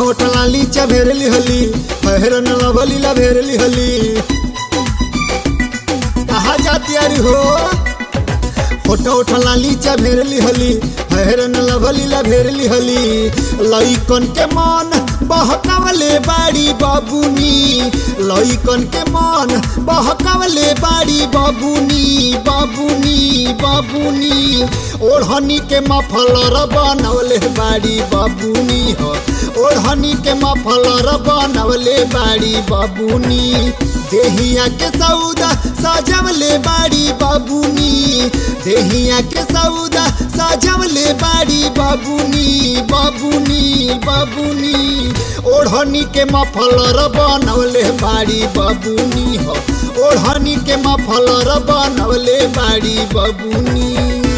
ओठ लाली चभेरली हली पहरन लभली लभेरली हली कहा जाती अरे हो फोटो ओठ लाली चभेरली हली हेरन लभली लभेरली हली लइकन के मन बहकावले बाड़ी बबुनी लइकन के मन बहकावले बाड़ी बबुनी बबुनी बबुनी ओढ़नी के मफलर बनवले बाड़ी बबुनी हो ओढ़नी के मफलर बनवले बाड़ी बबुनी देहिया के सौदा सजवले बाड़ी बबुनी देहिया के सौदा सजवले बाड़ी बबुनी बबुनी बबुनी ओढ़नी के मफलर बनवले बाड़ी बबुनी हो ओढ़नी के मफलर बनवले बाड़ी बबुनी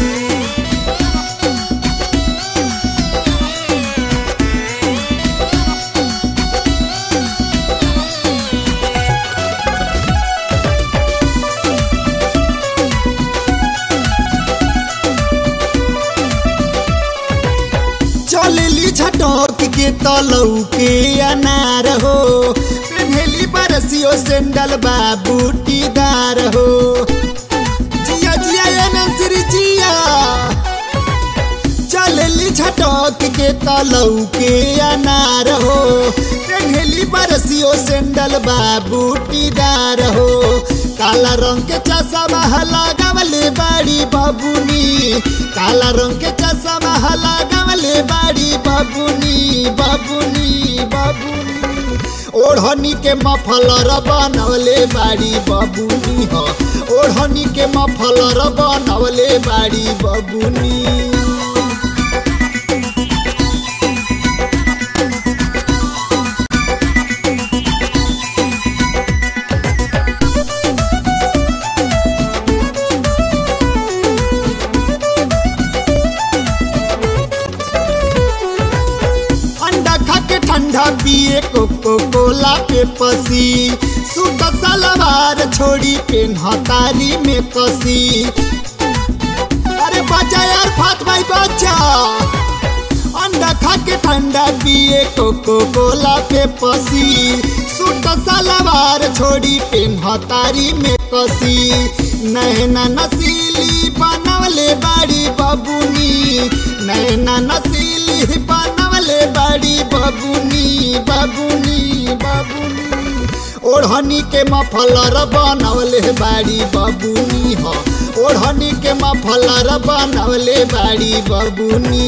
चलेली झटक के तलऊ के अनार हो पेन्हेली बरसियो सेंडल बा बूटीदार हो जिया जिया ये नंसरी जिया चलेली झटक के तलऊ के अनार हो पेन्हेली बरसियो सेंडल बा बूटीदार हो काला रंग के चश्मा लगावले बाड़ी बबुनी काला रंग के चश्मा लगावले बाड़ी बबुनी बबुनी बबुनी ओढ़नी के मफलर बनवले बाड़ी बबुनी हो ओढ़नी के मफलर बनवले बाड़ी बबुनी अंडा खा के ठंडा पिए कोको कोला पे पसी सूट सलवार छोड़ी पेन हतारी में कसी अरे बच्चा यार फात भाई बच्चा अंडा खा के ठंडा पिए कोको कोला पे पसी सूट सलवार छोड़ी पेन हतारी में कसी नैना नसीली बनवले बाड़ी बबुनी नैना नसीली बनवले बाड़ी बबुनी बबुनी बबुनी ओढ़नी के मफलर बनवले बाड़ी बबुनी हो ओढ़नी के मफलर बनवले बाड़ी बबुनी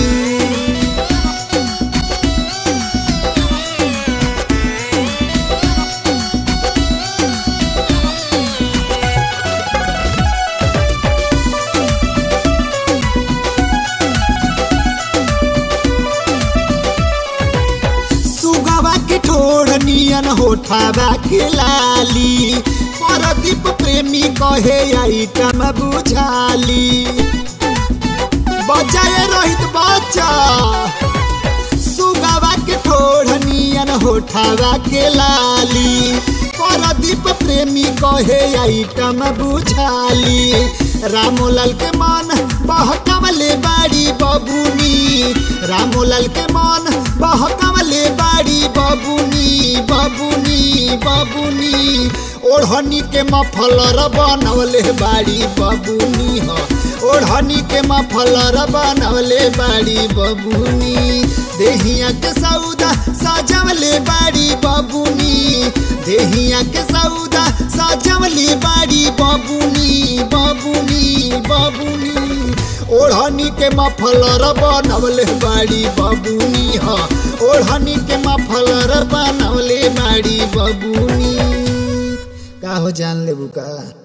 सुगवा के ठोड़ नियन होठावा के लाली परदीप प्रेमी कहे आइटम बुझाली बचाए रोहित बच्चा सुगवा के ठोड़ नियन होठावा के लाली परदीप प्रेमी कहे आइटम बुझाली रामोलाल के मन बहकवले बाड़ी बबुनी रामोलाल के मन बहकवले बाड़ी बबुनी बबुनी बबुनी ओढ़नी के मफलर बनवले बाड़ी बबुनी हो ओढ़नी के मफलर बनवले बाड़ी बबुनी देहिया के सौदा सजवले बाड़ी बबुनी देहिया के सौदा सजवले बाड़ी बबुनी बबुनी बबुनी ओढ़नी के मफलर बनवले बाड़ी बबुनी ह ओढ़नी के मफलर बनवले बाड़ी बबुनी का हो जान लेबू का